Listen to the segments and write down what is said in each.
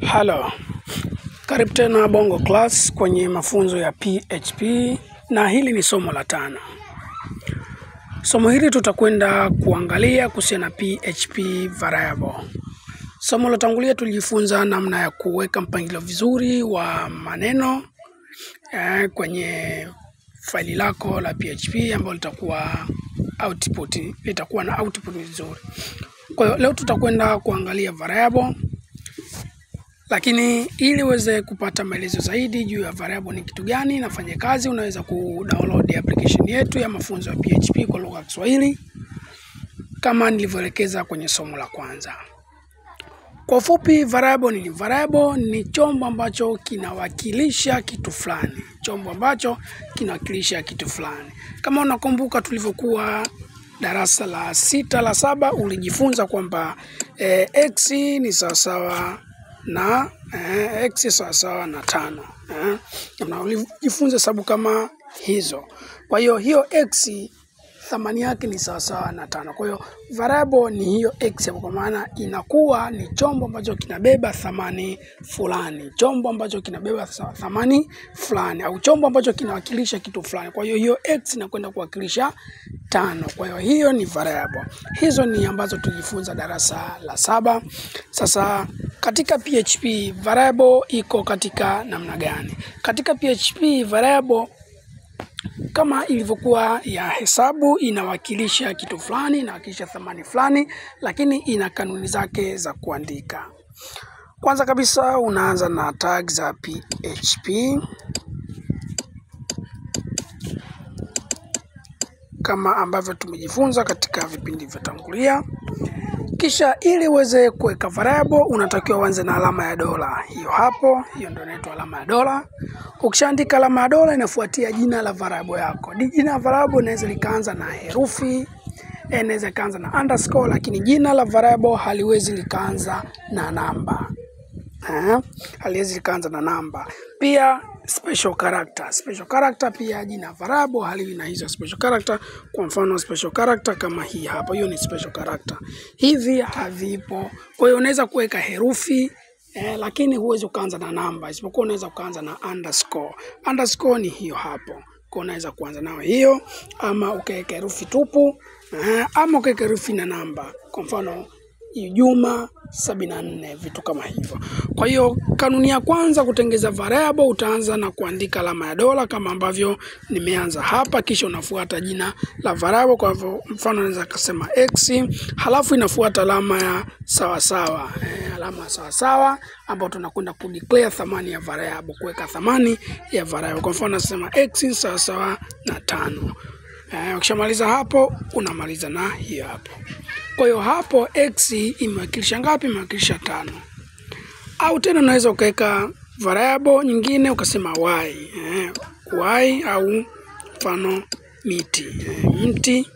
Halo, karibu tena Bongo Class kwenye mafunzo ya PHP na hili ni somo la tano. Somo hili tutakwenda kuangalia kuhusiana na PHP variable. Somo lotangulia tulijifunza namna ya kuweka mpangilio vizuri wa maneno eh, kwenye faili lako la PHP ambalo litakuwa output, litakuwa na output nzuri. Kwa hiyo leo tutakwenda kuangalia variable lakini ili uweze kupata maelezo zaidi juu ya variable ni kitu gani nafanya kazi, unaweza kudownload application yetu ya mafunzo ya PHP kwa lugha ya Kiswahili kama nilivyoelekeza kwenye somo la kwanza. Kwa ufupi, variable ni variable ni chombo ambacho kinawakilisha kitu fulani, chombo ambacho kinawakilisha kitu fulani. Kama unakumbuka tulivyokuwa darasa la sita la saba, ulijifunza kwamba eh, x ni sawasawa na eh, x sawasawa na tano eh, na ulijifunza hesabu kama hizo. Kwa hiyo hiyo x thamani yake ni sawasawa na tano. Kwa hiyo variable ni hiyo x hapo, kwa maana inakuwa ni chombo ambacho kinabeba thamani fulani, chombo ambacho kinabeba tha- thamani fulani, au chombo ambacho kinawakilisha kitu fulani. Kwa hiyo hiyo x inakwenda kuwakilisha tano. Kwa hiyo hiyo ni variable. Hizo ni ambazo tulijifunza darasa la saba. Sasa katika PHP variable iko katika namna gani? Katika PHP variable kama ilivyokuwa ya hesabu inawakilisha kitu fulani, inawakilisha thamani fulani, lakini ina kanuni zake za kuandika. Kwanza kabisa unaanza na tag za PHP kama ambavyo tumejifunza katika vipindi vyotangulia. Kisha ili uweze kuweka variable unatakiwa uanze na alama ya dola. Hiyo hapo, hiyo ndio inaitwa alama ya dola. Ukishaandika alama ya dola inafuatia jina la variable yako. Di- Jina la variable inaweza likaanza na herufi, eh, inaweza ikaanza na underscore, lakini jina la variable haliwezi likaanza na namba. Eh, haliwezi likaanza na namba. Pia special character. Special character pia jina variable haliwi na hizo special character. Kwa mfano special character kama hii hapa, hiyo ni special character. Hivi havipo. Kwa hiyo unaweza kuweka herufi eh, lakini huwezi ukaanza na namba, isipokuwa unaweza ukaanza na underscore. Underscore ni hiyo hapo. Kwa unaweza kuanza nayo hiyo, ama ukaweka herufi tupu eh, ama ukaweka herufi na namba. Kwa mfano Juma sabini na nne vitu kama hivyo. Kwa hiyo kanuni ya kwanza kutengeza variable, utaanza na kuandika alama ya dola kama ambavyo nimeanza hapa, kisha unafuata jina la variable. Kwa hivyo mfano naweza kusema x, halafu inafuata alama ya sawasawa eh, alama ya sawasawa ambayo tunakwenda kudeclare thamani ya variable, kuweka thamani ya variable. Kwa mfano nasema x sawasawa na tano. Eh, ukishamaliza hapo unamaliza na hiyo hapo. Kwa hiyo hapo x imewakilisha ngapi? Imewakilisha tano. Au tena unaweza ukaweka variable nyingine ukasema y eh, y au mfano miti eh, mti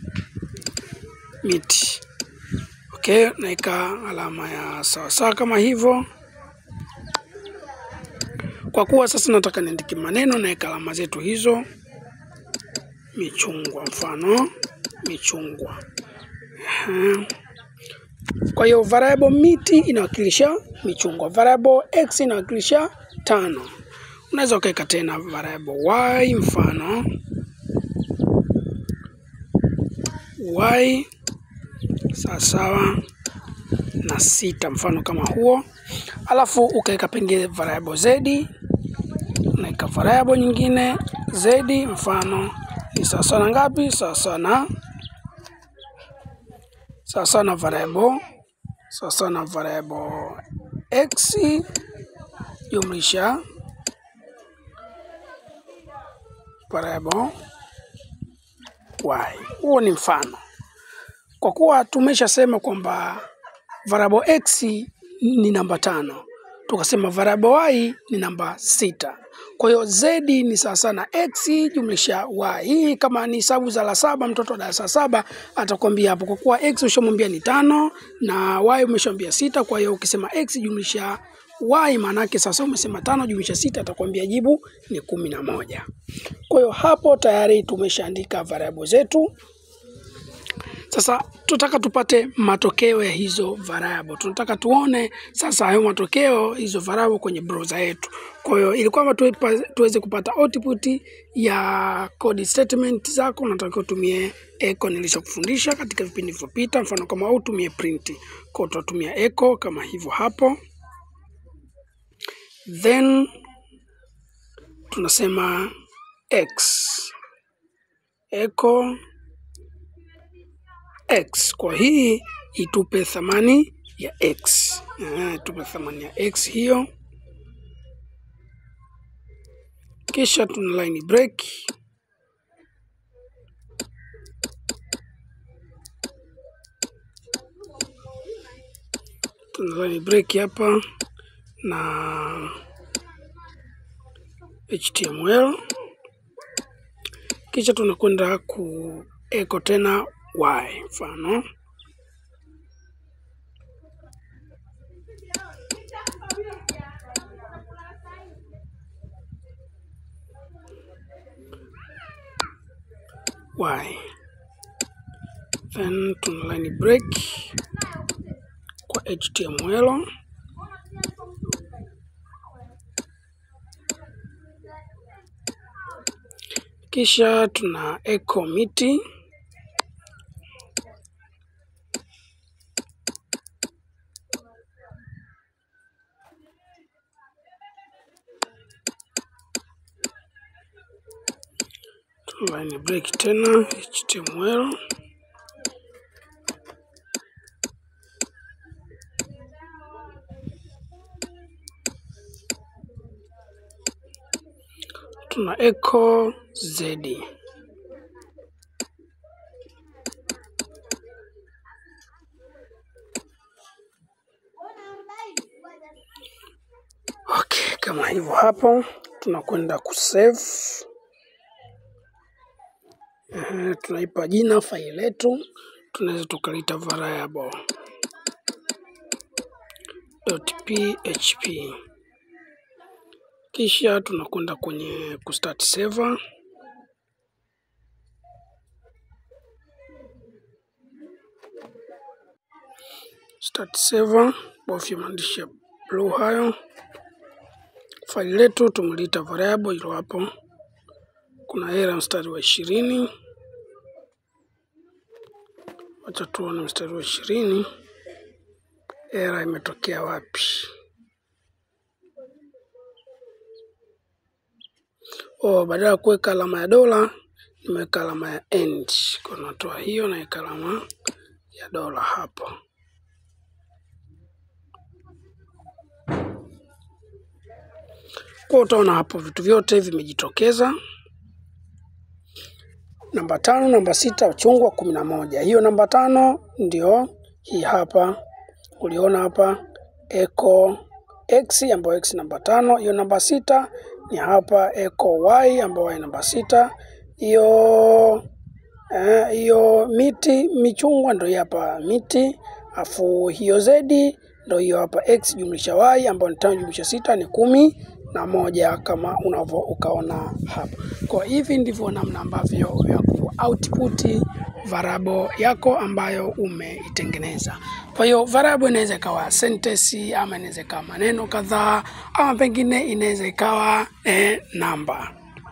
miti. Okay, naweka alama ya sawasawa kama hivyo. Kwa kuwa sasa nataka niandike maneno, naweka alama zetu hizo. Michungwa, mfano michungwa. Mhm. Kwa hiyo variable miti inawakilisha michungwa, variable x inawakilisha tano. Unaweza ukaweka tena variable y, mfano y sawasawa na sita, mfano kama huo. Alafu ukaweka pengine variable z, unaweka variable nyingine z, mfano ni sawasawa na ngapi? Sawasawa na sawasawa na variable sawasawa na variable x jumlisha variable y. Huo ni mfano. Kwa kuwa tumeshasema kwamba variable x ni namba tano, tukasema variable y ni namba sita. Kwa hiyo z ni sawasawa na x jumlisha y. Hii kama ni hesabu za la saba, mtoto wa darasa la saba atakwambia hapo, kwa kuwa x ushamwambia ni tano na y umeshamwambia sita. Kwa hiyo ukisema x jumlisha y maana yake sasa umesema tano jumlisha sita, atakwambia jibu ni kumi na moja. Kwa hiyo hapo tayari tumeshaandika variable zetu Sasa tunataka tupate matokeo ya hizo variable. Tunataka tuone sasa hayo matokeo hizo variable kwenye browser yetu. Kwa hiyo ili kwamba tuepa- tuweze kupata output ya code statement zako, unatakiwa utumie echo nilishokufundisha katika vipindi vilivyopita. Mfano kama au utumie print, kwa hiyo tutatumia echo kama hivyo hapo, then tunasema x echo x. Kwa hii itupe thamani ya x, Ah, itupe thamani ya x hiyo, kisha tuna line break tuna line break hapa na HTML, kisha tunakwenda ku echo tena y mfano y then tuna line break kwa HTML kisha tuna echo miti tuna line break tena HTML tuna echo z okay, kama hivyo hapo tunakwenda kusave Ehe, tunaipa jina faili letu, tunaweza tukaliita variable .php, kisha tunakwenda kwenye kustart server. Start server, bofya maandishi ya blue hayo. Faili letu tumeliita variable hilo hapo. Kuna error mstari wa ishirini. Wacha tuone mstari wa ishirini error imetokea wapi. Oh, badala ya kuweka alama ya dola nimeweka alama ya end. Kwa natoa hiyo naweka alama ya dola hapo. Kwa utaona hapo vitu vyote vimejitokeza. Namba tano, namba sita, uchungwa kumi na moja. Hiyo namba tano ndio hii hapa, uliona hapa echo x ambayo x namba tano. Hiyo namba sita ni hapa echo y ambayo y namba sita. Hiyo eh, hiyo miti michungwa ndio hii hapa miti, afu hiyo zedi ndio hiyo hapa x jumlisha y ambayo ni tano jumlisha sita ni kumi na moja kama unavyo ukaona hapo. Kwa hivi ndivyo namna ambavyo ya ku output variable yako ambayo umeitengeneza. Kwa hiyo variable inaweza ikawa sentence ama inaweza ikawa maneno kadhaa ama pengine inaweza ikawa eh, namba.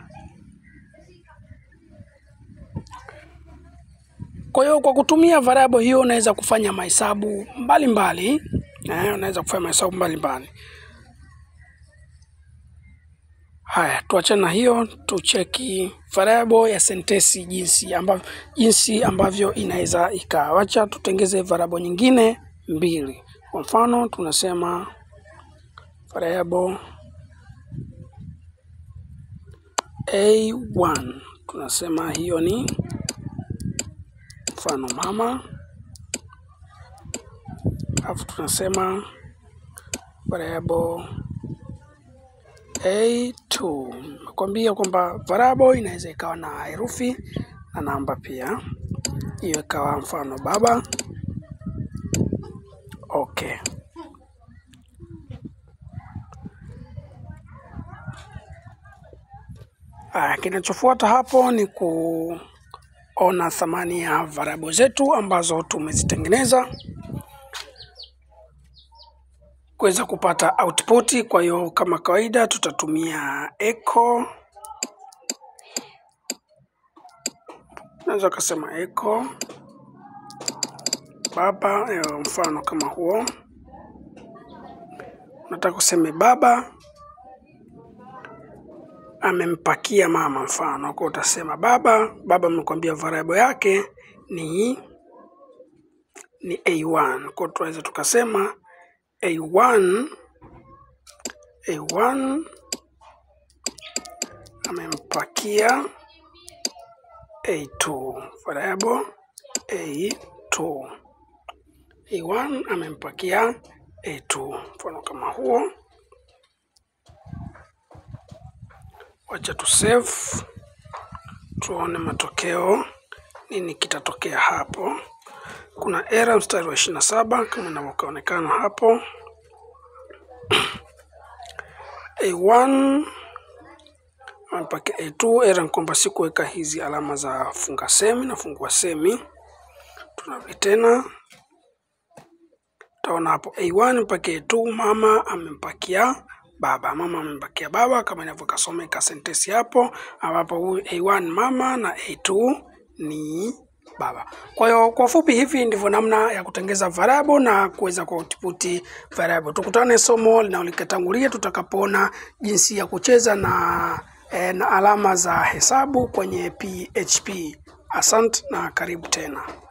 Kwa hiyo kwa kutumia variable hiyo unaweza kufanya mahesabu mbalimbali, eh, unaweza kufanya mahesabu mbalimbali. Haya, tuachane na hiyo, tucheki variable ya sentensi jinsi ambavyo, jinsi ambavyo inaweza ikawa. Wacha tutengeze variable nyingine mbili. Kwa mfano tunasema variable a1, tunasema hiyo ni mfano mama, alafu tunasema variable A2. Nakwambia kwamba variable inaweza ikawa na herufi na namba pia. Hiyo ikawa mfano baba. Okay. Aya, kinachofuata hapo ni ku ona thamani ya variable zetu ambazo tumezitengeneza kuweza kupata output. Kwa hiyo kama kawaida tutatumia echo, unaweza ukasema echo baba, eh, mfano kama huo. Nataka useme baba amempakia mama, mfano kwa utasema baba. Baba amekwambia variable yake ni ni A1, kwa tunaweza tukasema A1 A1 amempakia A2 variable A2 A1 amempakia A2, mfano kama huo. Wacha tu save tuone matokeo, nini kitatokea hapo. Kuna error mstari wa ishirini na saba kama inavyoonekana hapo. A1 amepakia A2. Error ni kwamba sikuweka hizi alama za funga semi na fungua semi. Tunarudi tena, utaona hapo A1 mpakia A2, mama amempakia baba, mama amempakia baba, kama inavyokasomeka sentensi hapo, ambapo huyu A1 mama na A2 ni baba. Kwa hiyo kwa ufupi, hivi ndivyo namna ya kutengeza variable na kuweza kuoutput variable. Tukutane somo linalotangulia tutakapoona jinsi ya kucheza na, eh, na alama za hesabu kwenye PHP. Asante na karibu tena.